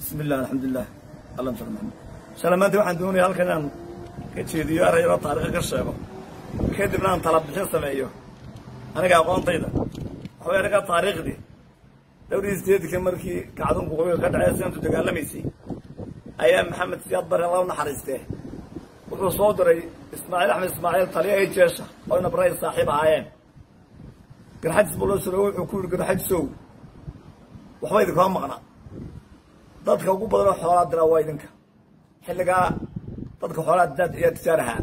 bismi illah alxamdulilah alla sal maxamed shala maanta waxaan doonaya halkan inaan ka jeediyo erayaro taariikha ka sheego kadibna aan tala bixin sameeyo aniga aqoontayda waxaway anaga taariikhdii dhowrii sideedka markii kacdunku qobiga ka dhacay sinantu dagaalamaysay ayaa maxamed siyaad bare alla u naxariistee wuxuu soo diray ismaaciil axmed ismaaciil taliya ay jeesha oo ina baray saaxiib ahaayeen garxajis buu loo suro wuxuu ku yihi garxajisow waxba idinkama maqna dadka ugu badanoo xoolaa diraa waa idinka xilligaa dadka xoolaa daad ayaa tijaarahaa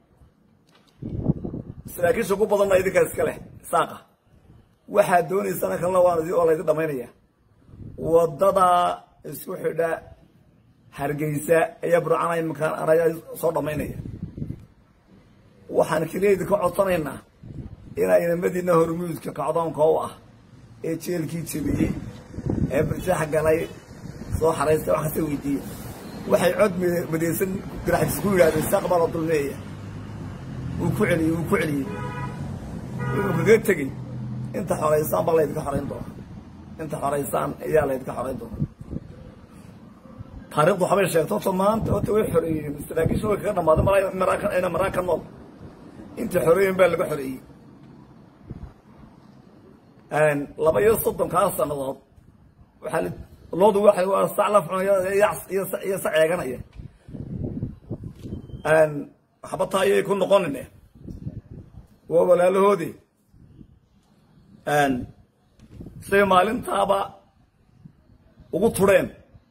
saraakiisha ugu badanna idinka iska leh saaqa waxaad doonaysana kalena waan waa laydin dhamaynaya waddadaa isku xidha hargeysa ayaa burcana iminkaan anayaa soo dhamaynaya waxaan keliya idinka codsanaynaa inaa inamadiina hormuudka kacdoonka u ah ee jeelkii jebiyey ee birjaax galay soo xaraysta wax kasta weydiiya waxay cod madaysan garaxdiis ku yidhahdeen saaq baa la dulmeeya wuu ku celiyey wuu ku celiyey wuxuu kaga tegey inta xoraysaan baa laydinka xorayn doona inta xoraysaan ayaa laydinka xorayn doona taarikhdu waxbay sheegto horta maanta horta way xoreeyeen saraakiisha way kaga dhamaaday maraakan ina maraakan nool intii xoreeyen baa laga xoreeyey laba iyo soddonkaa sannadood waxaa loodu waxay waa sac la cunaya iyo sac eeganaya waxba taa ayay ku noqonine waa walaalahoodii say maalintaaba ugu tureen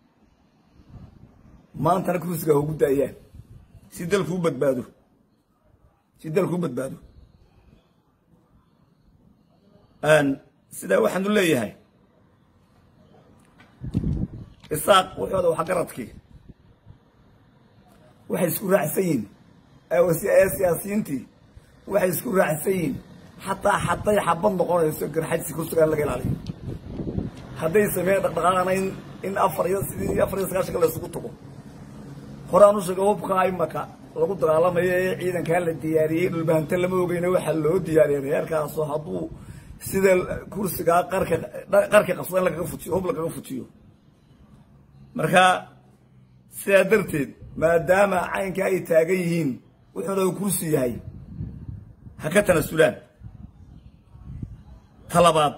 maantana kursiga ha ugu daayaan si dalku u badbaado si dalku u badbaado sidaa waxaanu leeyahay isaaq wuxooda waxgaradkii waxay isku raacsan yihin ee siyaasiyiintii waxay isku raacsan yihin xataa hadday xabad noqonayso garxajsi kursigaan laga ilaaliyo hadday sameeyeen dhaqdhaqaaqana in in afar iyo sidii afar iyo sagaashanka la isugu tago horaan u sheega hubkaa imaka lagu dagaalamayo ee ciidankaa la diyaariyey dhulbahante lama ogeyna waxaa loo diyaariyay reerkaasoo hadduu sida kursigaa qarka qarka qabsada in lagaga fujiyo hub lagaga fujiyo marka sidaa darteed maadaama caynkaa ay taagan yihiin wuxuuna uu kursi yahay ha ka tanasulaan ta labaad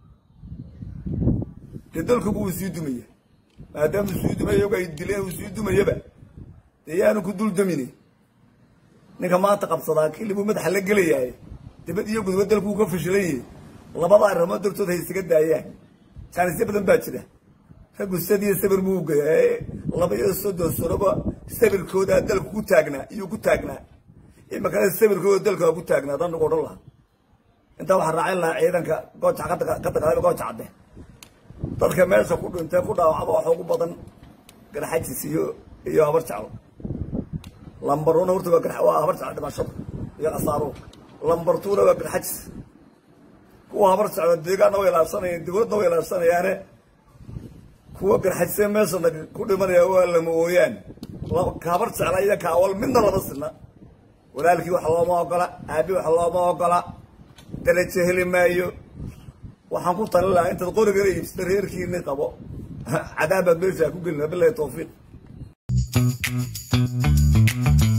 dee dalkuba uu sii dumaya maadaama uu sii dumaya oga ay dileen uu sii dumayaba dee yaanu ku dul damine ninka maanta qabsadaa kilibuu madaxa la gelayahay dibad iyo gudba dalku uu ka fashilaye labada arrimood dartood hay isaga daayaan jaanisyo badan baa jira raggu sadiyo sabir buu geeya laba iyo soddon sanoba sabirkoodaa dalku ku taagnaa iyuu ku taagnaa imakana sabirkooda dalka ku taagnaa dan nagu odhan lahaa intaa waxaa raacin lahaa ciidanka gooja ka dagaalama gooja cadde dadka meesha ku dhintay ku dhaawacba waxa ugu badan garxajis iyo iyo habar jeclo lambaruna horta waa waa habar jeclo dhimashada iyo khasaaro lambartuuna waa garxajis kuwa habar jeclo deegaanna way ilaabsanayeen dawladna way ilaabsanayaane kuwa garxajisee meesha ku dhimanaya waa lama ooyaan habar jecla iyo kaawal midna lama sina walaalkii wax looma ogola aabi wax looma ogola darajo heli maayo waxaan ku talin lahaa intaad qorigana iibsata reerkiini qabo cadaabaad meeshaa ku gelina bilahi tawfiiq